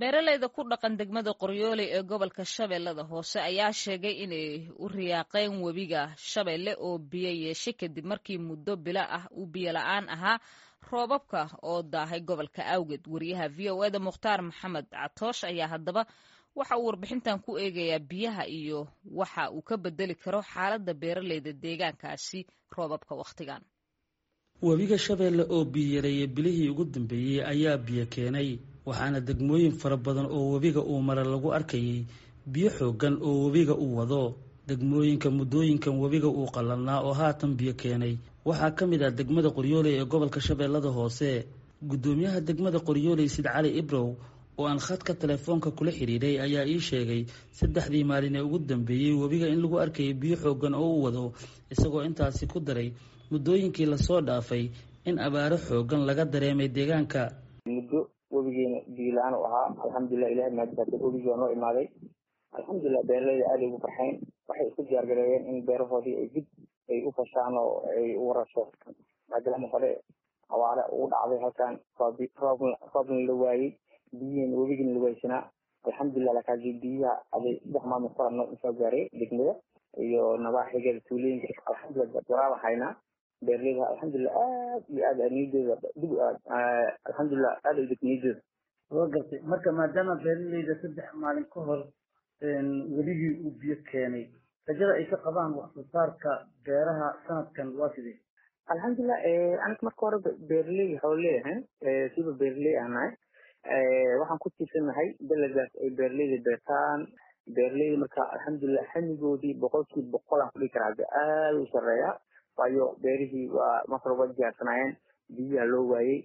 beeraleyda ku dhaqan degmada qoryooley ee gobolka shabeellada hoose ayaa sheegay inay u riyaaqeen webiga shabeelle oo biyo yeeshay kadib markii muddo bilo ah uu biyo la-aan ahaa roobabka oo daahay gobolka awgeed wariyaha v o eda mukhtaar maxamed catoosh ayaa haddaba waxa uu warbixintan ku eegayaa biyaha iyo waxa uu ka bedeli karo xaaladda beeraleyda deegaankaasi roobabka wakhtigan webiga shabeelle oo biyoyareeyay bilihii ugu dambeeyey ayaa biyo keenay waxaana degmooyin fara badan oo webiga uu mara lagu arkayay biyo xooggan oo webiga uu wado degmooyinka muddooyinkan webiga uu qallalnaa oo haatan biyo keenay waxaa ka mid ah degmada qoryooley ee gobolka shabeellada hoose guddoomiyaha degmada qoryooley sid cali ibrow oo aan khadka telefoonka kula xidhiidhay ayaa ii sheegay saddexdii maalin ee ugu dambeeyey webiga in lagu arkayay biyo xooggan oo u wado isagoo intaasi ku daray muddooyinkii lasoo dhaafay in abaaro xooggan laga dareemay deegaanka muddo webigeena biyo la-aan u ahaa alxamdulilah ilahay maadisaato webigii waa noo imaaday alxamdulilah beeraleyda aada ay ugu farxeen waxay isku diyaargareeyeen in beerahoodii ay dib ay u fashaan oo ay u warasho maadaama hore awaare ugu dhacday halkan roobna la waayey biyihiina webigiina la waaysanaa alxamdulilah lakaasi biyaha aday saddex maalmood kora noo soo gaaray degmada iyo nabaaxigeeda tuulooyinka alxamdulilah waraaba haynaa beeraleyda alxamdulilah aad iyo aad niyadooda dib alxamdulilah aad ay deg niyadooda soo gartay marka maadaama beeraleyda saddex maalin ka hor weligii uu biyo keenay rajada ay ka qabaan wax soo saarka beeraha sanadkan waa sidee alxamdulilah aniga marka hore beeraley xoolaleeyahay siba beeraley ahnahay waxaan ku tiirsanahay dalagaas ay beeraleyda beertaan beeraleyda marka alxamdulilah xamigoodii boqolkiiba boqol aan kudhigi karaa hadda aada u sareeya waayo beerihii waa marka waa diyaarsanaayeen biyaha loo waayey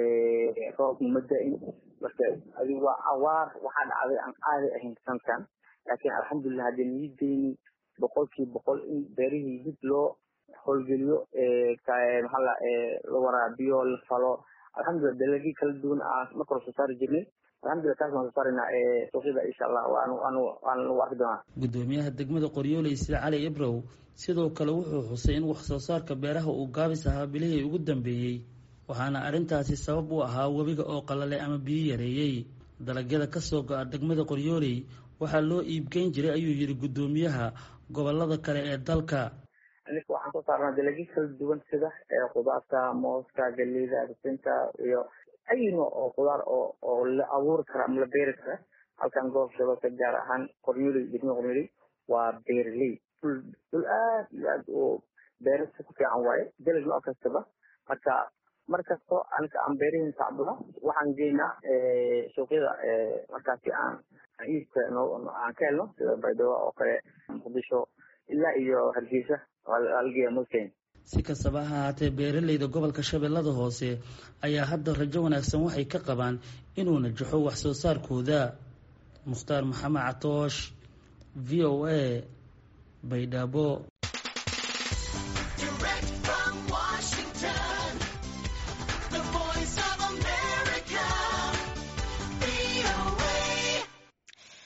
roobna ma da-in marka adi waa awaar waxaa dhacday aan caadi ahayn sanadkan laakiin alxamdulilah haddii niyadeyni boqolkiiba boqol in beerihii dib loo howlgeliyo maxaa la la waraabiyo la falo alxamdulilah dalagii kala duwan aan marka hore soo saari jirnay alxamdulilah taas waan soo saaraynaa suuqyada insha allah waan waan lagu arki doonaa guddoomiyaha degmada qoryooley sida cali ibrow sidoo kale wuxuu xusay in wax soo saarka beeraha uu gaabis ahaa bilihii ugu dambeeyey waxaana arrintaasi sabab u ahaa webiga oo qalalay ama biyo yareeyey dalagyada kasoo go-a degmada qoryooley waxaa loo iibgeyn jiray ayuu yidhi guddoomiyaha gobolada kale ee dalka aniga waxaan soo saarnaa dalagyo kala duwan sida khudaarta mooska galeyda sisinta iyo ay nooc oo khudaar oo oo la abuuri kara ama la beeri kara halkan gobolka shabeelka gaar ahaan qoryooley degmada qoryooley waa beeraley dhul dhul aad iyo aad oo beerasa ku fiican waaye dalag nooc kastaba marka mar kasto aniga aan beerihiin sacbado waxaan geynaa suuqyada markaasi aan iibka aan ka helno sida baydhabo oo kale muqdisho ilaa iyo hargeysa algeya mosken si kastaba ha ahaatee beeraleyda gobolka shabeellada hoose ayaa hadda rajo wanaagsan waxay ka qabaan inuu najaxo wax soo saarkooda mukhtaar maxamed catoosh v o a baydhabo